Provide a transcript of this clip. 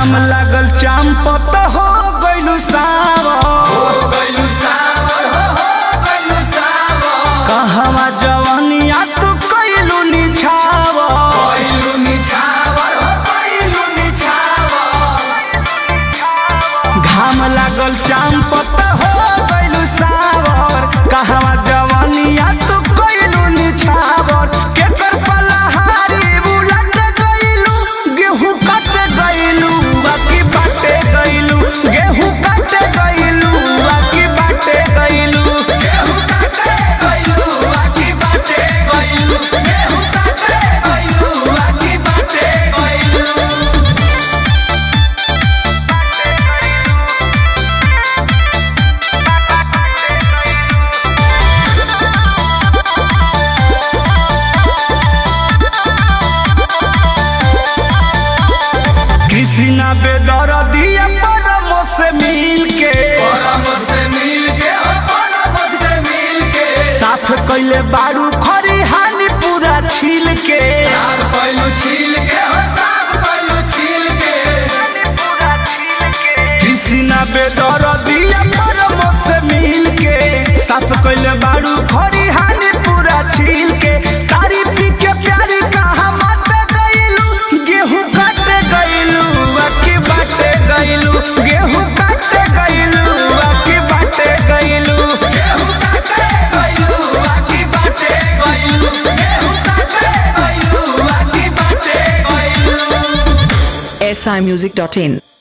घाम लागल चांपत हो गइलू सावर कहवा जवनिया तू कइलू निछावर घाम लागल चांपत हो गइलू सावर कहवा जवनिया तू कइलू निछावर केकर पलहारी उलट गइलू गेहूं कट गइलू बाकी बाटे गइलू गेहूं कट गइलू बाकी बाटे गइलू गेहूं कट गइलू बाकी बाटे गइलू गेहूं कट गइलू बाकी बाटे गइलू कृष्णा बेदर दिया परमो से मिल के साफ कैले बारू खरी हानि पूरा छील के कृष्णा बेदर दिया परमो से मिल के साफ कैले बारू खरी हानि पूरा छील के तारी पी के प्यारी कहा मत गइलू गेहूं काट गइलू बाकी बाटे गइलू गेहूं काट गइलू बाकी बाटे गइलू गेहूं काट गइलू बाकी बाटे गइलू गेहूं काट गइलू बाकी बाटे गइलू simusic.in